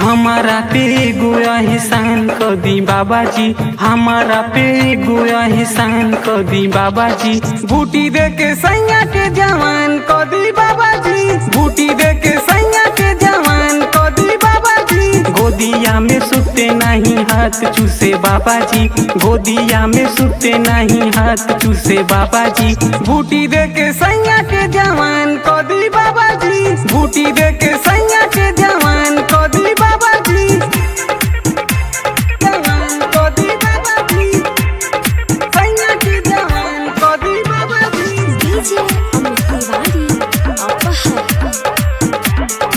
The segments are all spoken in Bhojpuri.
हमारा पे गोया एहसान क दी बाबा जी हमारा पे गोया एहसान क दी बाबा जी बूटी दे के सैया के जवान क दी बाबा जी बूटी दे के सैया के जवान क दी बाबा जी गोदिया में सुते नहीं हाथ चूसे बाबा जी गोदिया में सुते नहीं हाथ चूसे बाबा जी बूटी दे के सैया के जवान क दी बाबा जी बूटी दे के सैया के जवान क दी बाबा जी जवान क दी बाबा जी सैया के जवान क दी बाबा जी डीजे अमित तिवारी अपहर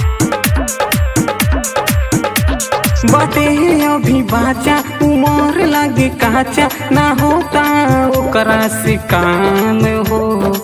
बाटे अभी बाचा उमर लागे काचा ना होता ओकरा से काम हो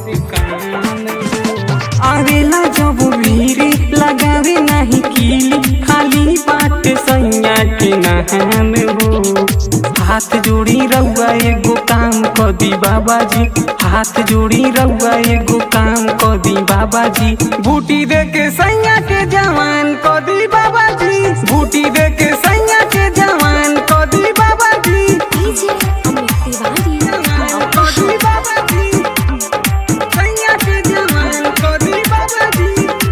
आवेला जब भीरी लगावे नहीं कीली खाली बाट सैया के नहान हो हाथ जोड़ी रउआ एगो काम क दी बाबा जी हाथ जोड़ी रउआ एगो काम क दी बाबा जी बूटी दे के सैया के जवान क दी बाबा जी बूटी दे के सैया के जवान क दी बाबा जी डीजे अमित तिवारी जवान क दी बाबा जी सैया के जवान क दी बाबा जी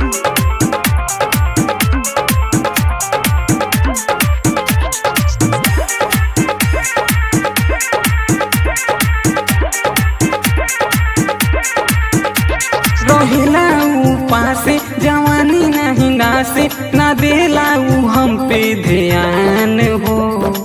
रहेला ऊ पासे जवानी नहीं नासे ना देला ऊ हम पे ध्यान हो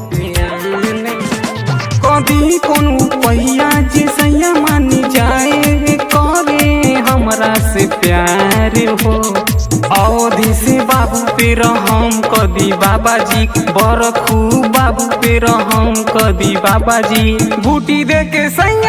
कभी कोनो पहिया जे सैया मानी जाए करे हमरा से प्यार हो अवधि से बाबू पे रहम कदी बाबा जी बरखू बाबू पे रहम कदी बाबा जी बूटी दे के सैया